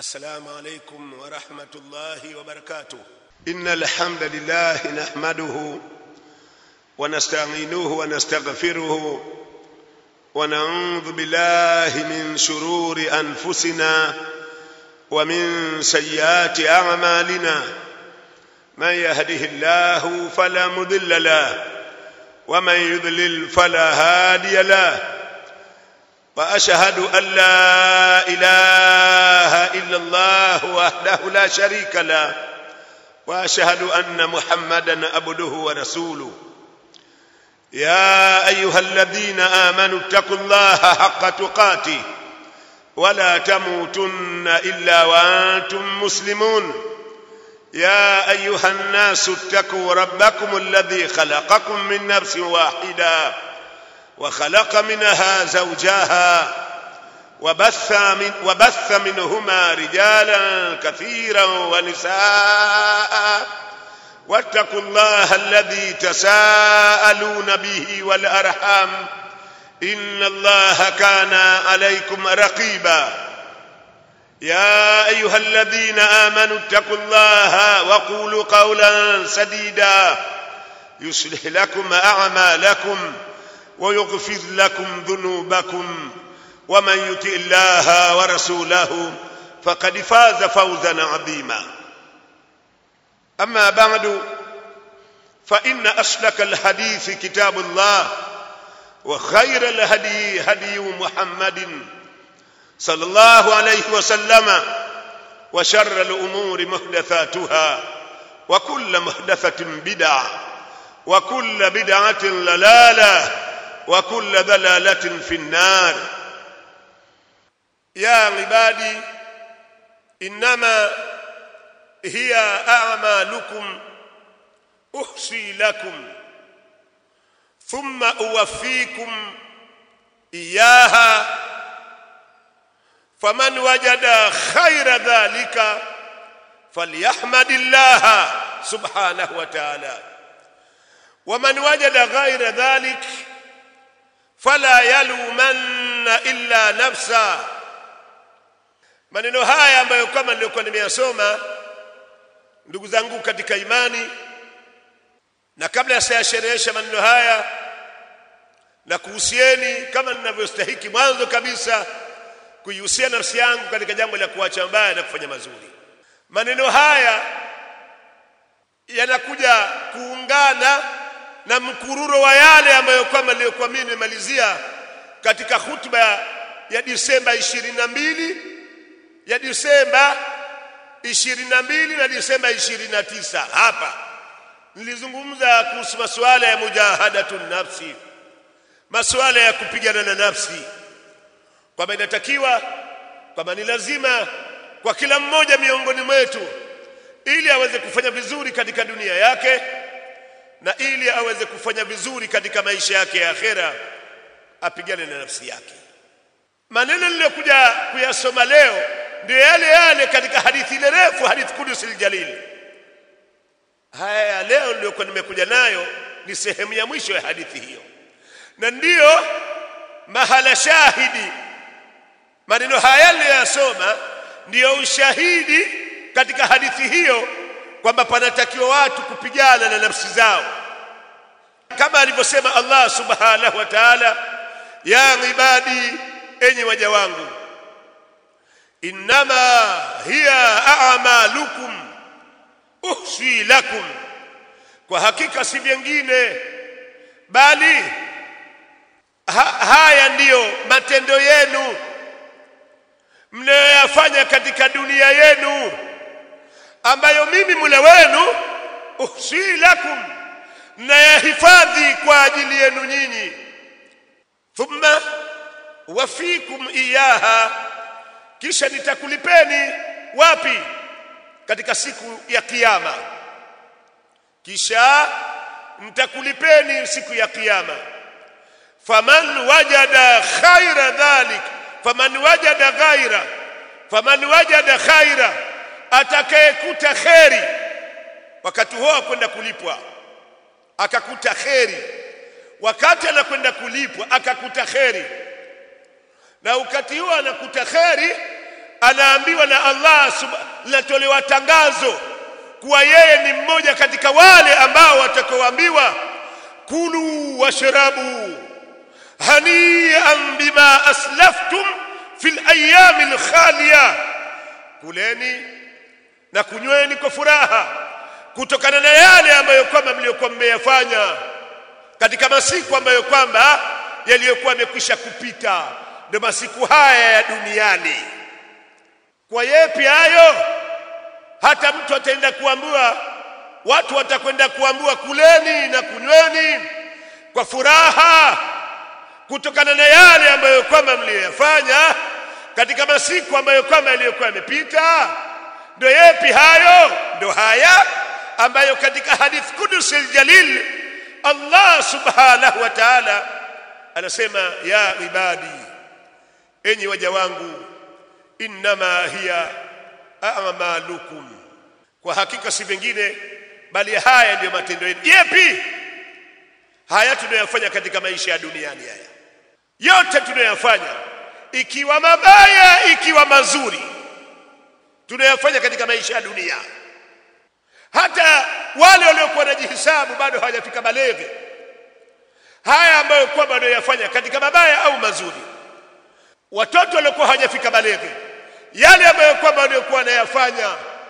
السلام عليكم ورحمة الله وبركاته إن الحمد لله نحمده ونستعينه ونستغفره ونعوذ بالله من شرور أنفسنا ومن سيئات أعمالنا من يهده الله فلا مضل له ومن يضلل فلا هادي له واشهد ان لا اله الا الله وحده لا شريك له واشهد ان محمدا عبده ورسوله يا ايها الذين امنوا اتقوا الله حق تقاته ولا تموتن الا وانتم مسلمون يا ايها الناس اتقوا ربكم الذي خلقكم من نفس واحده وخلق منها زوجها وبث, من وبث منهما رجالا كثيرا ونساء واتقوا الله الذي تساءلون به والارحام ان الله كان عليكم رقيبا يا ايها الذين امنوا اتقوا الله وقولوا قولا سديدا يصلح لكم اعمالكم ويغفر لكم ذنوبكم ومن يطع الله ورسوله فقد فاز فوزا عظيما اما بعد فان اصدق الحديث كتاب الله وخير الهدي هدي محمد صلى الله عليه وسلم وشر الامور محدثاتها وكل محدثه بدعه وكل بدعه ضلاله وكل ضلاله في النار يا عبادي انما هي اعمالكم احصي لكم ثم اوفيكم اياها فمن وجد خير ذلك فليحمد الله سبحانه وتعالى ومن وجد غير ذلك fala yalumanna illa nafsa maneno haya ambayo kama nilikuwa nimeyasoma ndugu zangu katika imani na kabla ya sayasherehesha maneno haya na kuhusieni kama ninavyostahiki mwanzo kabisa kuihusia nafsi yangu katika jambo la kuacha mbaya na kufanya mazuri maneno haya yanakuja kuungana na mkururo wa yale ambayo kwamba niliyokuwa mimi nimemalizia katika hutuba ya Disemba 22 ya Disemba 22 na Disemba 29 hapa nilizungumza kuhusu masuala ya mujahadatu nafsi masuala ya kupigana na nafsi kwamba inatakiwa kwamba ni lazima kwa kila mmoja miongoni mwetu ili aweze kufanya vizuri katika dunia yake na ili aweze kufanya vizuri katika maisha yake ya akhera apigane na nafsi yake maneno niliyokuja kuyasoma leo ndio yale yale katika hadithi ile refu hadithi kudusi aljalil haya ya leo niliyokuwa nimekuja nayo ni sehemu ya mwisho ya hadithi hiyo na ndiyo mahala shahidi maneno haya niliyoyasoma ndiyo ushahidi katika hadithi hiyo kwamba panatakiwa watu kupigana na nafsi zao kama alivyosema Allah subhanahu wa ta'ala ya ibadi enyi waja wangu innama hiya a'malukum uhsi lakum kwa hakika si vingine bali ha, haya ndiyo matendo yenu mnayoyafanya katika dunia yenu ambayo mimi mula wenu uhsi lakum nayahifadhi kwa ajili yenu nyinyi thumma wafikum iyaha kisha nitakulipeni wapi katika siku ya kiyama kisha nitakulipeni siku ya kiyama faman wajada khaira dhalik faman wajada ghaira faman wajada khaira atakayekuta kheri wakati huo kwenda kulipwa akakuta kheri wakati anakwenda kulipwa akakuta kheri na wakati huo anakuta kheri anaambiwa na Allah linatolewa tangazo kuwa yeye ni mmoja katika wale ambao watakaoambiwa kulu washrabu hanian bima aslaftum fil ayami alkhaliya kuleni na kunyweni kwa furaha kutokana na yale ambayo kwamba mliokuwa mmeyafanya katika masiku ambayo kwamba yaliyokuwa yamekwisha kupita ndio masiku haya ya duniani kwa yepi hayo hata mtu ataenda kuambiwa watu watakwenda kuambiwa kuleni na kunyweni kwa furaha kutokana na yale ambayo kwamba mliyoyafanya katika masiku ambayo kwamba yaliyokuwa yamepita ndio yepi hayo ndio haya ambayo katika hadith kudusi aljalil Allah subhanahu wa ta'ala anasema ya ibadi enyi waja wangu innama hiya a'malukum kwa hakika si vingine bali haya ndiyo matendo yenu yepi haya tunayofanya katika maisha ya duniani haya yote tunayofanya ikiwa mabaya ikiwa mazuri tunayofanya katika maisha ya dunia hata wale waliokuwa wanajihisabu bado hawajafika baleghe haya ambayo kwamba wanayofanya katika mabaya au mazuri watoto waliokuwa hawajafika baleghe yale ambayo kwamba waliokuwa wanayafanya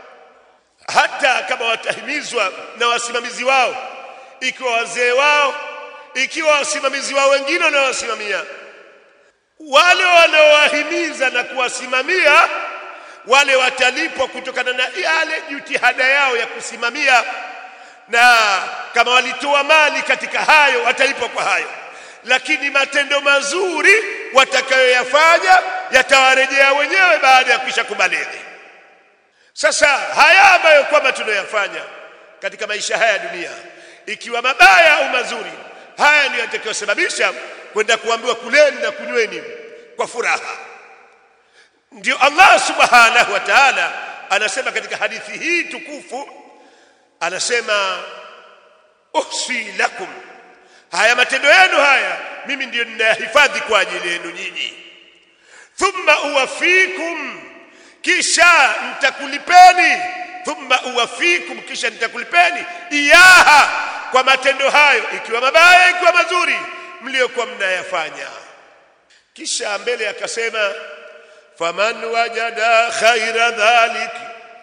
hata kama watahimizwa na wasimamizi wao ikiwa wazee wao ikiwa wasimamizi wao wengine wanaowasimamia wale wanaowahimiza na kuwasimamia wale watalipwa kutokana na yale jitihada yao ya kusimamia na kama walitoa mali katika hayo watalipwa kwa hayo lakini matendo mazuri watakayoyafanya yatawarejea wenyewe baada ya kuisha kubalighi sasa haya ambayo kwamba tunayoyafanya katika maisha haya ya dunia ikiwa mabaya au mazuri haya ndiyo yatakayosababisha kwenda kuambiwa kuleni na kunyweni kwa furaha ndio Allah subhanahu wa ta'ala anasema katika hadithi hii tukufu anasema uhsi lakum haya matendo yenu haya mimi ndiyo ninayahifadhi kwa ajili yenu nyinyi thumma uwafikum kisha nitakulipeni thumma uwafikum kisha nitakulipeni iyaha kwa matendo hayo ikiwa mabaya ikiwa mazuri mliokuwa mnayafanya kisha mbele akasema faman wajada khaira dhalik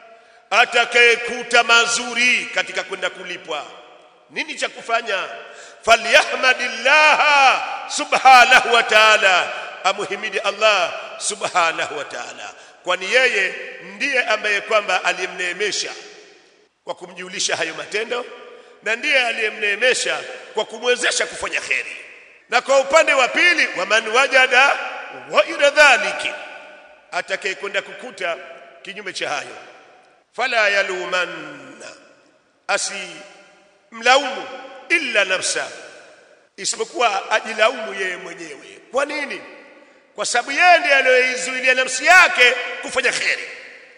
atakayekuta mazuri katika kwenda kulipwa nini cha kufanya falyahmadillah subhanahu wa ta'ala amuhimidi Allah subhanahu wa ta'ala kwani yeye ndiye ambaye kwamba aliyemneemesha kwa kumjulisha hayo matendo na ndiye aliyemneemesha kwa kumwezesha kufanya kheri na kwa upande wa pili waman wajada ghaira dhaliki atakayekwenda kukuta kinyume cha hayo fala yalumanna asi mlaumu illa nafsa isipokuwa ajilaumu yeye mwenyewe kwa nini kwa sababu yeye ndiye aliyoizuilia nafsi yake kufanya kheri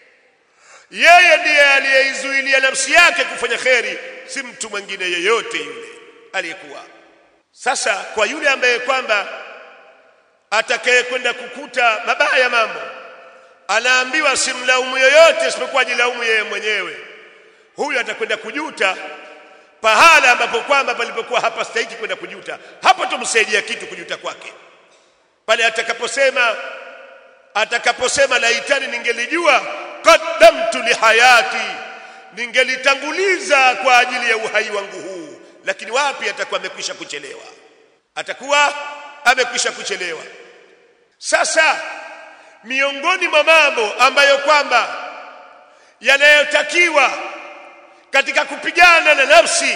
yeye ndiye aliyeizuilia nafsi yake kufanya kheri si mtu mwingine yeyote yule aliyekuwa sasa kwa yule ambaye kwamba atakayekwenda kukuta mabaya mambo anaambiwa simlaumu yoyote isipokuwa ajilaumu yeye mwenyewe huyu atakwenda kujuta pahala ambapo kwamba palipokuwa hapa stahiki kwenda kujuta hapo tumsaidia kitu kujuta kwake pale atakaposema atakaposema laitani ningelijua qaddamtu lihayati ningelitanguliza kwa ajili ya uhai wangu huu lakini wapi atakuwa amekwisha kuchelewa atakuwa amekwisha kuchelewa sasa miongoni mwa mambo ambayo kwamba yanayotakiwa katika kupigana na nafsi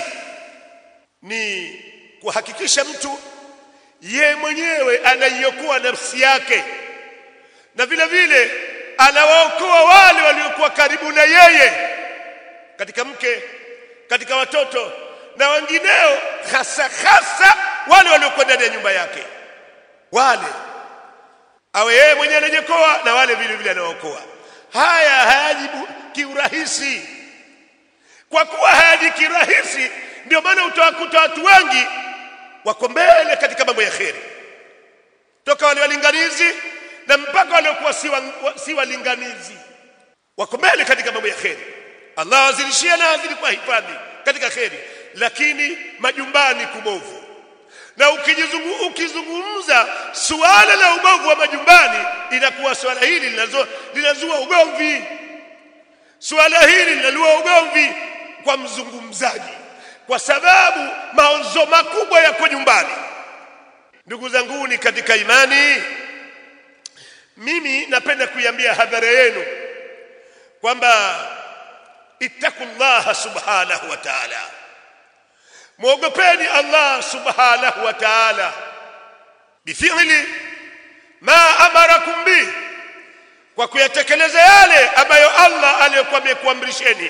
ni kuhakikisha mtu ye mwenyewe anaiokoa nafsi yake na vile vile anawaokoa wale waliokuwa karibu na yeye katika mke katika watoto na wengineo hasa hasa wale waliokuwa ndani ya nyumba yake wale awe yeye mwenyewe anajekoa na wale vile vile anaokoa haya hayajibu kiurahisi kwa kuwa hayaji kirahisi ndio maana utawakuta watu wengi wako mbele katika mambo ya kheri toka wale walinganizi na mpaka waliokuwa si wa- wa- si walinganizi wako mbele katika mambo ya kheri allah awazidishie na azidi kwa hifadhi katika kheri lakini majumbani kubovu na ukijizungu, ukizungumza suala la ubovu wa majumbani inakuwa suala hili linazo- linazua ugomvi suala hili linalua ugomvi kwa mzungumzaji kwa sababu maozo makubwa yako nyumbani ndugu zanguni katika imani mimi napenda kuiambia hadhara yenu kwamba ittaqullaha subhanahu wa ta'ala mwogopeni Allah subhanahu wa ta'ala bifili ma amarakum bi kwa kuyatekeleza yale ambayo Allah aliyokuwa amekuamrisheni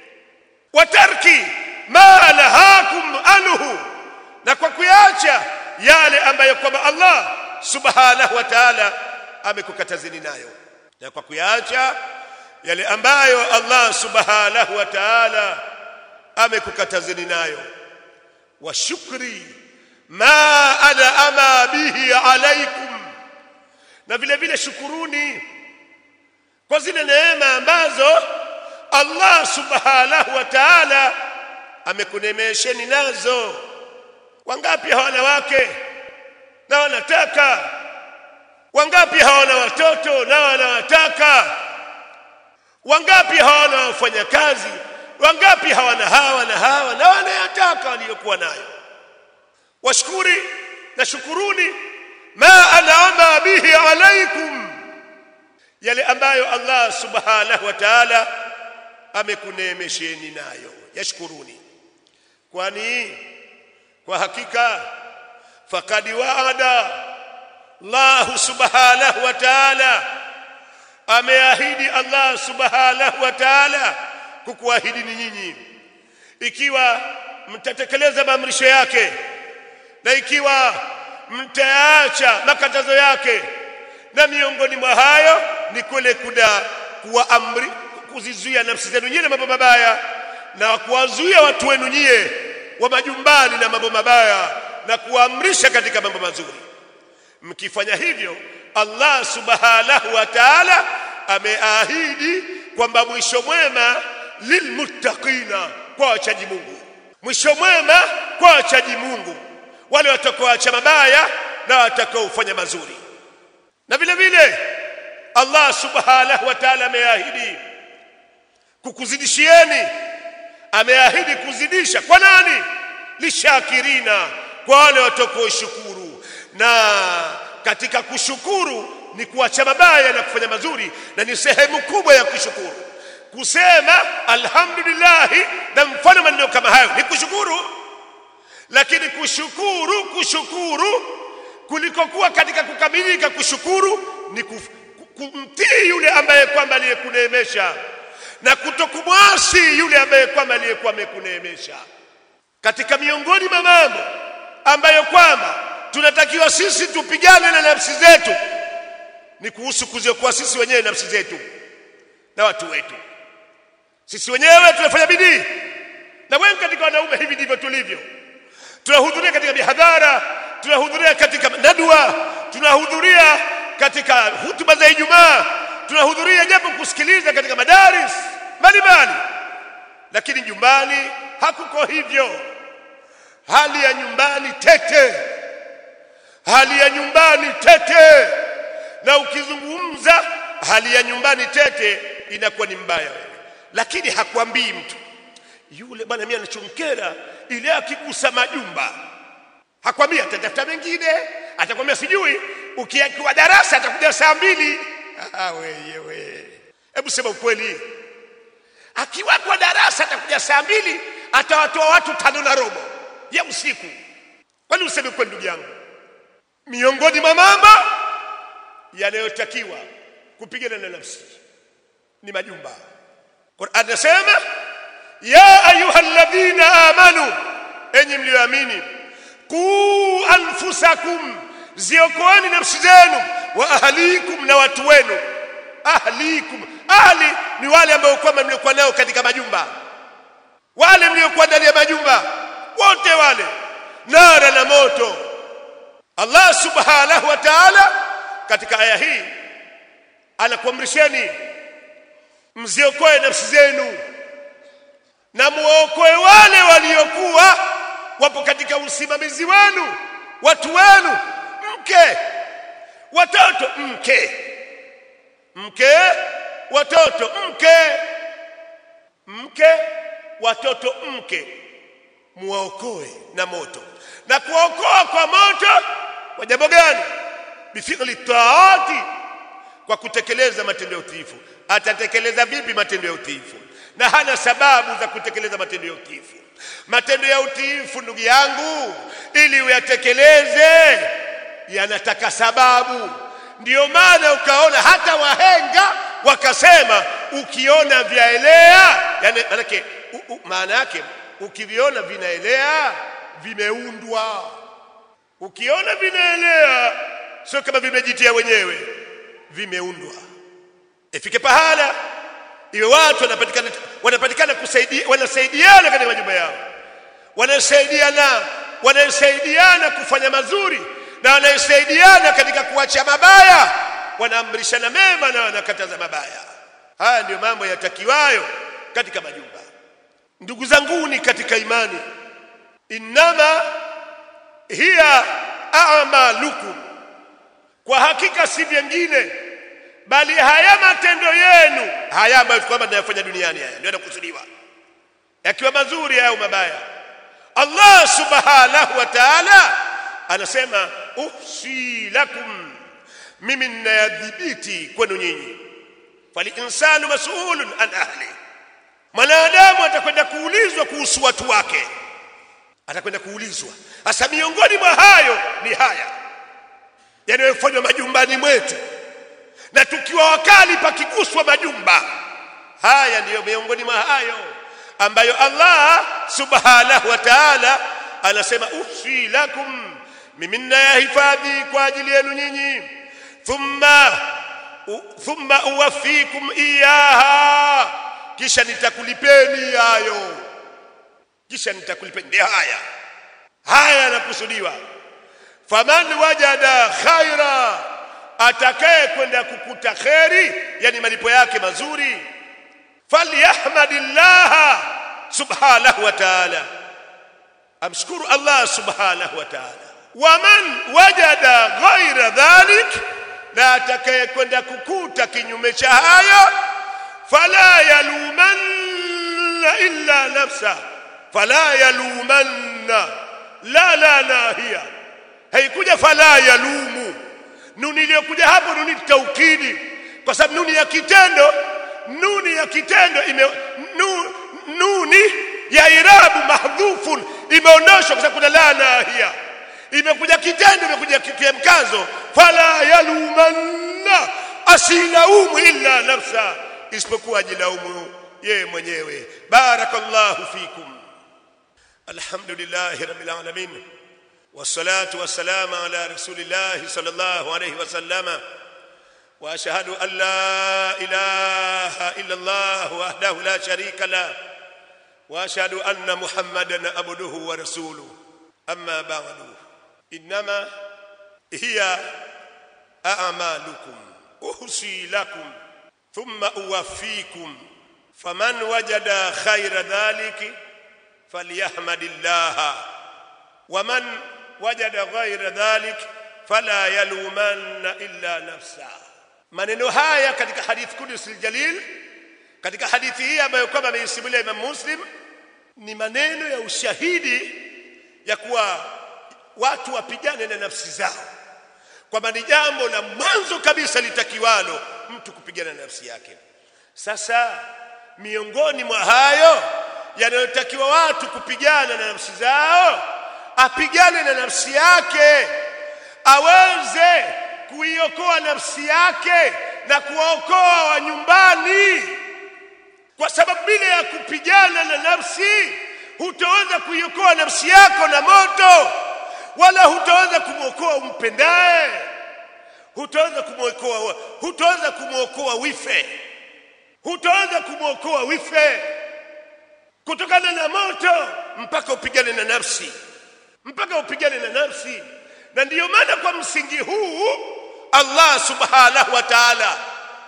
wa tarki ma nahakum anhu na kwa kuyaacha yale ambayo kwamba Allah subhanahu wa ta'ala amekukatazeni nayo na kwa kuyaacha yale ambayo Allah subhanahu wa ta'ala amekukatazeni nayo wa shukri ma ana ama bihi alaikum na vile vile shukuruni kwa zile neema ambazo Allah subhanahu wa ta'ala amekunemesheni nazo wangapi hawana wake na wanataka wangapi hawana watoto na wanawataka wangapi hawana wafanyakazi wangapi hawana hawa na hawa na wanayataka waliyokuwa nayo washukuri na shukuruni ma an'ama bihi alaikum yale ambayo Allah subhanahu wa ta'ala amekuneemesheni nayo yashkuruni kwani kwa hakika faqad wa'ada Allah subhanahu wa ta'ala ameahidi Allah subhanahu wa ta'ala kukuahidi ni nyinyi ikiwa mtatekeleza maamrisho yake na ikiwa mtaacha makatazo yake na miongoni mwa hayo ni kule kuda kuwaamri kuzizuia nafsi zenu nyie na mambo mabaya na kuwazuia watu wenu nyie wa majumbani na mambo mabaya na kuwaamrisha katika mambo mazuri mkifanya hivyo Allah subhanahu wa ta'ala ameahidi kwamba mwisho mwema lilmuttaqina kwa wachaji Mungu mwisho mwema kwa wachaji Mungu wale watakaoacha mabaya na watakaofanya mazuri na vile vile Allah subhanahu wa ta'ala ameahidi kukuzidishieni ameahidi kuzidisha kwa nani lishakirina kwa wale watakaoshukuru na katika kushukuru ni kuacha mabaya na kufanya mazuri na ni sehemu kubwa ya kushukuru kusema alhamdulillah na mfano maneno kama hayo ni kushukuru lakini kushukuru kushukuru kulikokuwa katika kukamilika kushukuru ni kuf- ku- kumtii yule ambaye kwamba aliyekuneemesha na kutokumwasi yule ambaye kwamba aliyekuwa amekuneemesha katika miongoni mwa mambo ambayo kwamba tunatakiwa sisi tupigane na nafsi zetu ni kuhusu kuziokoa sisi wenyewe nafsi zetu na watu wetu sisi wenyewe tunafanya bidii na wengi katika wanaume hivi ndivyo tulivyo tunahudhuria katika mihadhara tunahudhuria katika nadwa tunahudhuria katika hutuba za Ijumaa tunahudhuria japo kusikiliza katika madaris mbalimbali lakini nyumbani hakuko hivyo hali ya nyumbani tete hali ya nyumbani tete na ukizungumza hali ya nyumbani tete inakuwa ni mbaya wewe lakini hakwambii mtu yule bwana mimi anachonkera ile akigusa majumba hakwambia atatafuta mengine atakwambia sijui ukiakiwa darasa atakuja saa mbili ah wewe hebu sema ukweli akiwa kwa darasa atakuja saa mbili atawatoa watu tano na robo ya usiku kwani useme kweli ndugu yangu miongoni mwa mambo yanayotakiwa kupigana na nafsi ni majumba Qur'an nasema ya ayyuhalladhina amanu enyi mlioamini qu anfusakum ziokoeni nafsi zenu wa ahlikum na watu wenu ahlikum ahli ni wale ambao kwamba mliokuwa nao katika majumba wale mliokuwa ndani ya majumba wote wale nara na moto Allah subhanahu wa ta'ala katika aya hii anakuamrisheni mziokoe nafsi zenu na muokoe wale waliokuwa wapo katika usimamizi wenu watu wenu mke watoto mke mke watoto mke mke watoto mke muwaokoe na moto na kuokoa kwa moto kwa jambo gani bifi'li taati kwa kutekeleza matendo ya utiifu atatekeleza vipi matendo ya utiifu na hana sababu za kutekeleza matendo ya utiifu matendo ya utiifu ndugu yangu ili uyatekeleze yanataka sababu ndiyo maana ukaona hata wahenga wakasema ukiona vyaelea yani manake u- u- maana yake ukiviona vinaelea vimeundwa ukiona vinaelea sio kama vimejitia wenyewe vimeundwa ifike pahala iwe watu wanapatikana wanapatikana kusaidia wanasaidiana katika majumba yao wanasaidiana wanasaidiana kufanya mazuri na wanasaidiana katika kuacha mabaya wanaamrishana mema na wanakataza mabaya haya ndiyo mambo yatakiwayo katika majumba ndugu zanguni katika imani innama hiya a'malukum kwa hakika si vyengine bali haya matendo yenu haya ambayo kwamba tunayafanya duniani haya ndio yanakusudiwa yakiwa mazuri au mabaya Allah subhanahu wa ta'ala anasema uhsi lakum mimi ninayadhibiti kwenu nyinyi fali insanu mas'ulun an ahli mwanadamu atakwenda kuulizwa kuhusu watu wake atakwenda kuulizwa hasa miongoni mwa hayo ni haya yanayofanywa majumbani mwetu na tukiwa wakali pakiguswa majumba haya ndiyo miongoni mwa hayo ambayo Allah subhanahu wa ta'ala anasema ufi lakum mimi ninayahifadhi kwa ajili yenu nyinyi thumma u, thumma uwafikum iyaha kisha nitakulipeni hayo kisha nitakulipeni ndio haya haya yanakusudiwa faman wajada khaira atakaye kwenda kukuta kheri yani malipo yake mazuri falyahmadillah subhanahu wa ta'ala amshukuru Allah subhanahu wa ta'ala waman wajada ghaira dhalik na atakaye kwenda kukuta kinyume cha hayo fala yalumanna illa nafsa fala yalumanna la la la hiya haikuja fala yalumu nuni iliyokuja hapo nuni taukidi kwa sababu nuni ya kitendo nuni ya kitendo ime nu, nuni ya irabu mahdhufun imeondoshwa kwa sababu kuna la nahia imekuja kitendo imekuja kia mkazo fala yalumanna asilaumu illa nafsa isipokuwa ajilaumu yeye mwenyewe barakallahu fikum alhamdulillahi rabbil alamin والصلاة والسلام على رسول الله صلى الله عليه وسلم وأشهد أن لا إله إلا الله وحده لا شريك له وأشهد أن محمدا عبده ورسوله أما بعد إنما هي أعمالكم أحصي لكم ثم أوفيكم فمن وجد خير ذلك فليحمد الله ومن وجد غير ذلك فلا يلومن illa nafsa maneno haya katika hadith kudusi jalil katika hadithi hii ambayo kwamba ameisimulia Imam Muslim ni maneno ya ushahidi ya kuwa watu wapigane na nafsi zao kwamba ni jambo la mwanzo kabisa litakiwalo mtu kupigana na nafsi yake sasa miongoni mwa hayo yanayotakiwa watu kupigana na nafsi zao apigane na nafsi yake aweze kuiokoa nafsi yake na kuwaokoa wa nyumbani kwa sababu bila ya kupigana na nafsi hutaweza kuiokoa nafsi yako na moto wala hutaweza kumwokoa umpendaye hutaweza kumwokoa hutaweza kumwokoa wife hutaweza kumwokoa wife kutokana na moto mpaka upigane na nafsi mpaka upigane na nafsi na ndiyo maana kwa msingi huu Allah subhanahu wa ta'ala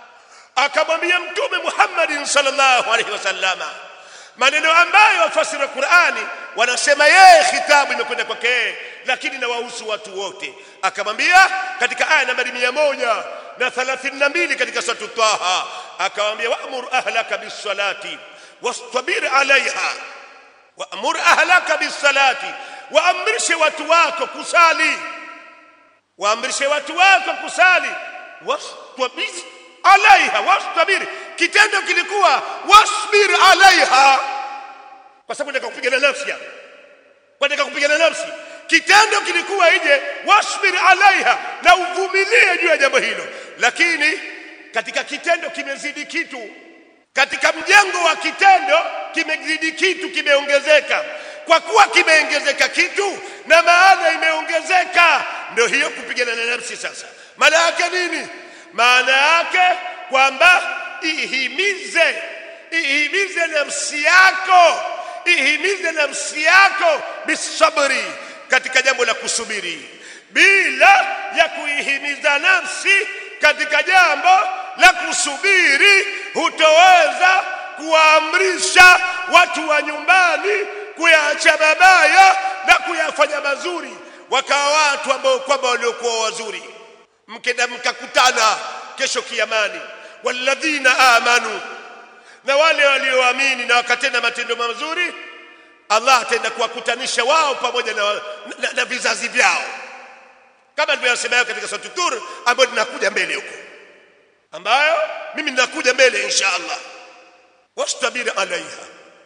akamwambia mtume Muhammadin sallallahu alaihi wasallama maneno ambayo wafasiri wa Qur'ani wanasema yeye khitabu imekwenda kwake yeye lakini na wahusu watu wote akamwambia katika aya nambari mia moja na thalathini na mbili katika suratu Taha akamwambia wa'mur ahlaka bis-salati wastabir alaiha wa'mur ahlaka bis-salati waamrishe watu wako kusali waamrishe watu wako kusali wastabir alaiha wastabir kitendo kilikuwa wasbir alaiha kwa sababu nataka kupigana nafsi hapa kwa nataka kupigana nafsi kitendo kilikuwa ije wasbir alaiha na uvumilie juu ya jambo hilo lakini katika kitendo kimezidi kitu katika mjengo wa kitendo kimezidi kitu kimeongezeka kwa kuwa kimeongezeka kitu na maana imeongezeka ndio hiyo kupigana na nafsi sasa maana yake nini maana yake kwamba ihimize ihimize nafsi yako ihimize nafsi yako bisabri katika jambo la kusubiri bila ya kuihimiza nafsi katika jambo la kusubiri hutoweza kuwaamrisha watu wa nyumbani kuyaacha mabaya na kuyafanya mazuri wakawa watu ambao kwamba waliokuwa wazuri mkenda mkakutana kesho kiamani walladhina amanu na wale walioamini na wakatenda matendo mazuri Allah ataenda kuwakutanisha wao pamoja na, na, na vizazi vyao kama nilivyosema katika sura Tur ambayo ninakuja mbele huko ambayo mimi ninakuja mbele insha Allah wastabir alaiha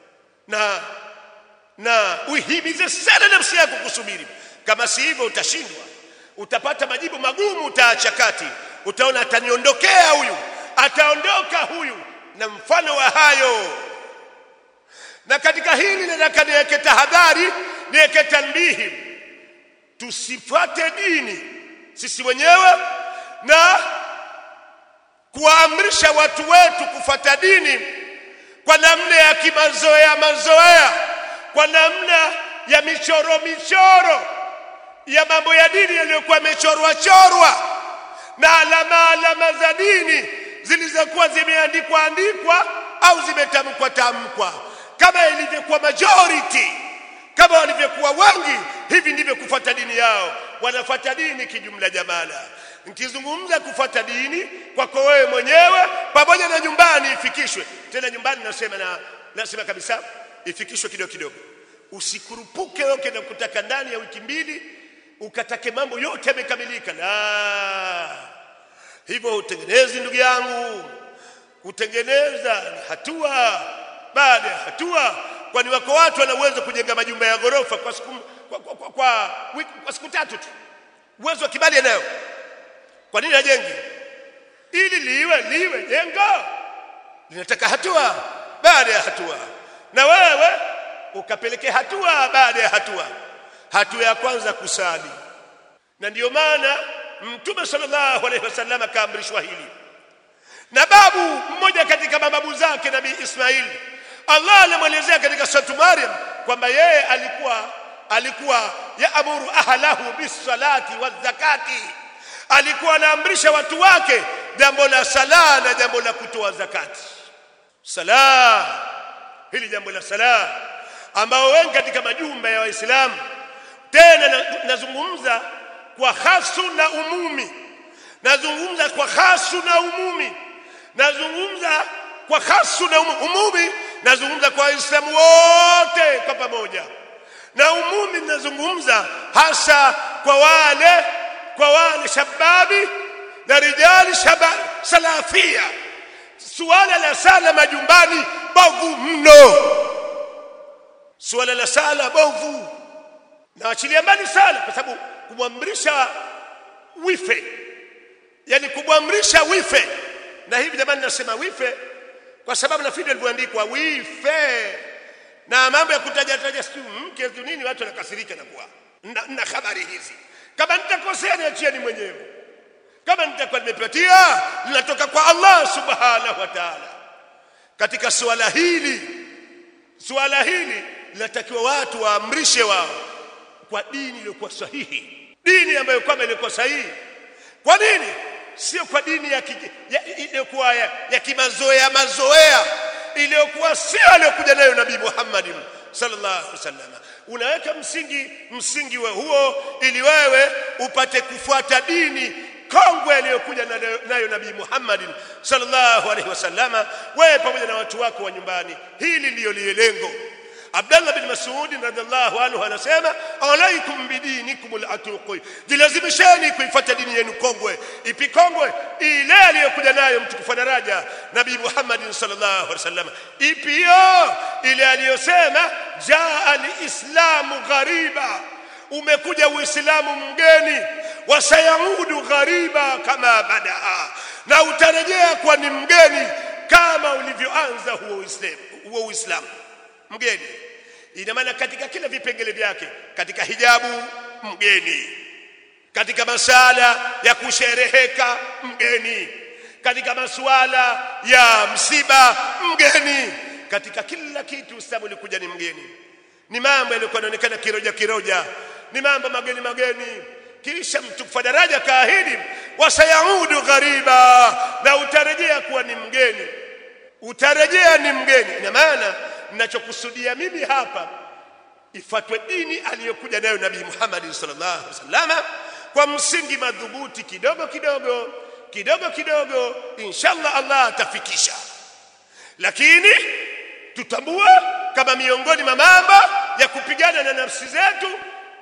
na na uihimize sana nafsi yako kusubiri kama si hivyo utashindwa utapata majibu magumu utaacha kati utaona ataniondokea huyu ataondoka huyu na mfano wa hayo na katika hili nataka niweke tahadhari niweke tanbihi tusifuate dini sisi wenyewe na kuwaamrisha watu wetu kufuata dini kwa namna ya kimazoea mazoea kwa namna ya michoro michoro ya mambo ya dini yaliyokuwa yamechorwa chorwa na alama alama za dini zilizokuwa zimeandikwa andikwa au zimetamkwa tamkwa kama ilivyokuwa majority kama walivyokuwa wengi hivi ndivyo kufuata dini yao wanafuata dini kijumla jamala nikizungumza kufuata dini kwako wewe mwenyewe pamoja na nyumbani ifikishwe tena nyumbani nasema na nasema kabisa ifikishwe kidogo kidogo usikurupuke yoke na kutaka ndani ya wiki mbili ukatake mambo yote yamekamilika la hivyo utengenezi ndugu yangu kutengeneza ni hatua baada ya hatua kwani wako watu wana uwezo kujenga majumba ya ghorofa kwa siku kwa, kwa, kwa, kwa, wiki, kwa siku tatu tu uwezo wa kibali anayo kwa nini hajengi ili liwe liwe jengo linataka hatua baada ya hatua na wewe ukapeleke hatua baada ya hatua hatua ya kwanza kusali na ndiyo maana mtume sallallahu alaihi wasallam akaamrishwa hili na babu mmoja katika mababu zake nabii Ismail Allah anamwelezea katika suratu Maryam kwamba yeye alikuwa alikuwa yaamuru ahlahu bisalati wazakati alikuwa anaamrisha watu wake jambo la sala na jambo la kutoa zakati sala hili jambo la sala ambao wengi katika majumba ya waislamu tena nazungumza kwa hasu na umumi nazungumza kwa hasu na umumi nazungumza kwa hasu na umumi nazungumza kwa waislamu wote kwa pamoja na umumi nazungumza hasa kwa wale kwa wale shababi na rijali shaba salafia suala la sala majumbani bovu mno suala la sala bovu na achilia mbali sala kwa sababu kumwamrisha wife yani kumwamrisha wife na hivi jamani nasema wife kwa sababu na video ilivyoandikwa wife na mambo ya kutaja taja siku mke tu nini watu wanakasirika na kuwa na, na habari hizi kama nitakosea niachieni mwenyewe kama nitakuwa nimepatia linatoka kwa Allah subhanahu wa ta'ala katika suala hili suala hili linatakiwa watu waamrishe wao kwa dini iliyokuwa sahihi dini ambayo kwamba ilikuwa sahihi kwa nini sio kwa dini ya, ki- ya iliyokuwa ya, ya kimazoea mazoea iliyokuwa sio aliyokuja nayo nabii Muhammad sallallahu alaihi wasallam unaweka msingi msingi wa huo ili wewe upate kufuata dini kongwe aliyokuja nayo- nayo nabii Muhammad sallallahu alaihi wasallama wewe pamoja na watu wako wa nyumbani hili ndiyo lilengo Abdullah bin Mas'ud radhiallahu anhu anasema alaikum bidinikum al-atuq jilazimisheni kuifuata dini yenu kongwe ipi kongwe ile aliyokuja nayo mtukufu wa daraja nabii Muhammad sallallahu alaihi wasallam ipi hiyo ile aliyosema jaa al-islamu ghariba umekuja uislamu mgeni wasayaudu ghariba kama badaa na utarejea kuwa ni mgeni kama ulivyoanza huo uislamu huo uislamu mgeni ina maana katika kila vipengele vyake katika hijabu mgeni katika masala ya kushereheka mgeni katika masuala ya msiba mgeni katika kila kitu Uislamu ulikuja ni mgeni ni mambo yalikuwa yanaonekana kiroja kiroja ni mambo mageni mageni kisha mtukufu daraja kaahidi wasayaudu ghariba na utarejea kuwa ni mgeni utarejea ni mgeni ina maana ninachokusudia mimi hapa ifatwe dini aliyokuja nayo nabii Muhammad sallallahu alaihi wasallam kwa msingi madhubuti kidogo kidogo kidogo kidogo inshallah Allah atafikisha lakini tutambue kama miongoni mwa mambo ya kupigana na nafsi zetu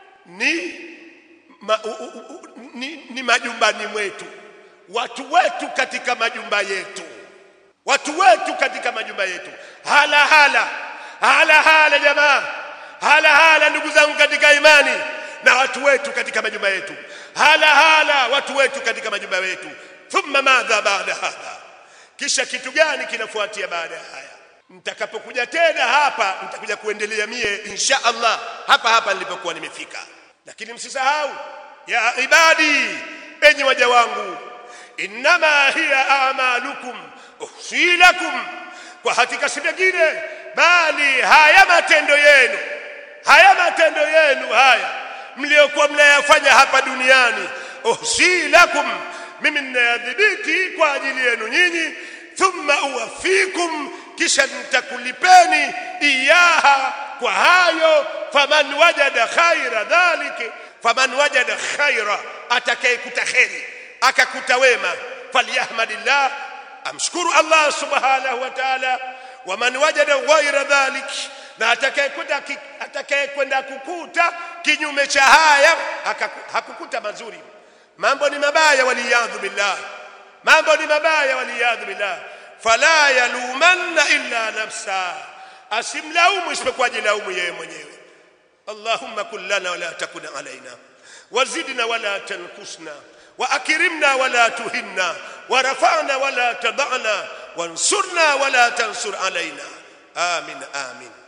ni ma, u, u, u, ni, ni majumbani mwetu watu wetu katika majumba yetu watu wetu katika majumba yetu hala hala hala hala jamaa hala hala ndugu zangu katika imani na watu wetu katika majumba yetu hala hala watu wetu katika majumba yetu thumma madha baada hadha kisha kitu gani kinafuatia baada ya haya nitakapokuja tena hapa nitakuja kuendelea mie insha Allah hapa hapa nilipokuwa nimefika lakini msisahau ya ibadi enyi waja wangu innama hiya a'malukum uhsi lakum kwa hakika si vingine bali haya matendo yenu haya matendo yenu haya mliokuwa mnayafanya hapa duniani uhsi lakum mimi ninayadhibiti kwa ajili yenu nyinyi thumma uwafikum kisha nitakulipeni iyaha kwa hayo faman wajada khaira dhalika faman wajada khaira atakayekuta kheri akakuta wema falyahmadillah amshukuru Allah subhanahu wa ta'ala waman wajada ghaira dhalik na atakayekwenda atakayekwenda kukuta kinyume cha haya hakukuta mazuri mambo ni mabaya waliyadhu billah mambo ni mabaya waliyadhu billah fala yalumanna illa nafsa asimlaumu isipokuwa jilaumu yeye mwenyewe allahumma kun lana wala takun alaina wazidna wala tankusna واكرمنا ولا تهنا ورفعنا ولا تضعنا وانصرنا ولا تنصر علينا امين امين